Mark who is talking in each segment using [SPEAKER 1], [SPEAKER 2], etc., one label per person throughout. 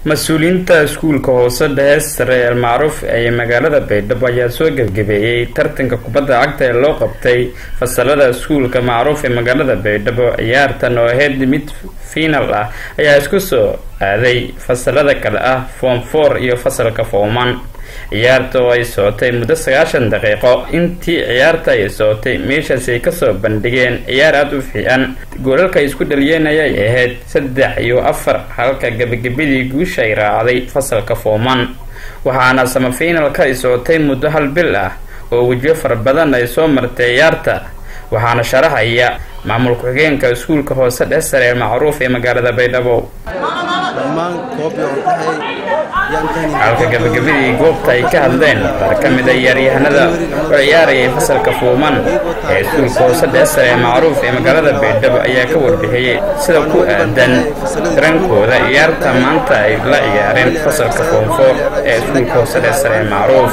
[SPEAKER 1] mas-uuliyiinta iskuulka hoose dhexe sare almacruuf ee magaalada baydhabo ayaa soo gebgabeeyey tartanka kubadda cagta ee loo qabtay fasalada iskuulka macruuf ee magaalada baydhabo ciyaartan oo ahayd mid fiinal ah ayaa isku soo aaday fasalada kale ah form four iyo fasalka fooman ciyaarta oo ay socotay muddo sagaashan daqiiqo intii ciyaarta ay socotay meeshaasi ay kasoo bandhigeen ciyaar aada u fiican goolalka ay isku dhaliyeen ayay ahayd saddex iyo afar halka gebagabadii guusha ay raacday fasalka fooman waxaana samafinalka ay socotay muddo hal bil ah oo wejiyo fara badan ay soo martay ciyaarta waxaana sharaxaya maamul ku-xigeenka iskuulka hoose dhexe sare ee macruuf ee magaalada baydhabo halka gabagabadii goobta ay ka hadleen qaar ka mid a ciyaaryahanada oo ciyaarayay fasalka fuuman ee iskuulka hoose dhexe sare ee macruuf ee magaalada baydhabo ayaa ka warbixiyey sida ku aadan darankooda ciyaarta maanta ay la ciyaareen fasalka foomfoor ee iskuulka hoose dhexe sare ee macruuf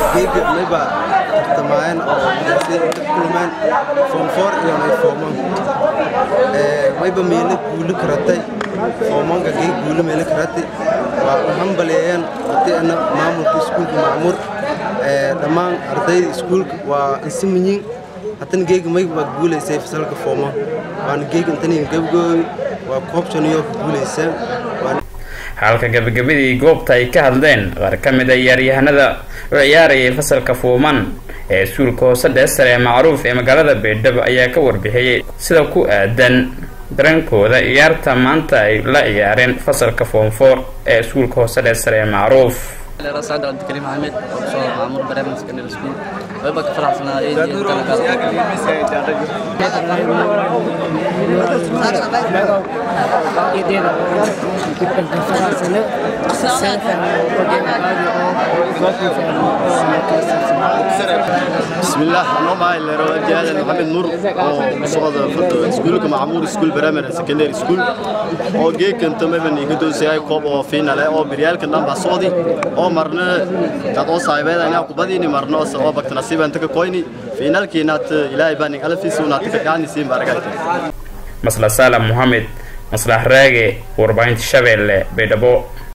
[SPEAKER 2] mayba meele guuli karatay foomanka gee guuli meele karatay waa u hambaleeyeen ardayna maamulka iskuulka macmuur dhammaan ardayda iskuulka waa insiminyin haddana geega mayba waa guulaysay fasalka fooman waana geega intaniin gabgoobi waa koobshaniyo ku guulayseen
[SPEAKER 1] halka gabagabadii goobta ay ka hadleen qaar ka mid a ciyaaryahanada oo ciyaarayay fasalka fuuman ee iskuulka hoose dhexe sare ee macruuf ee magaalada baydhabo ayaa ka warbixiyey sida ku aadan darankooda ciyaarta maanta ay la ciyaareen fasalka foomfoor ee iskuulka hoose dhexe sare ee macruuf
[SPEAKER 3] سعد عبد الكريم حامد وصور معمور برامج سكندري سكول ويبقى كفر حسنا ايه دي
[SPEAKER 4] بسم الله أنا معي الرجال محمد نور وصعد فت سكول كمعمور سكول برامج سكندري سكول oo geedkan tamaban iga doosayay koob oo final ah oo biryaalka dhan ba soodi oo marna dad oo saaxiibada inaa kubadiini marna oo sabab bakta nasiiban taka koyni finalkiina ilaahay baan alfiis una taka gaani siin baragayta
[SPEAKER 1] masla salam mohamed maslax raage warbaahinta shabeelle baydhabo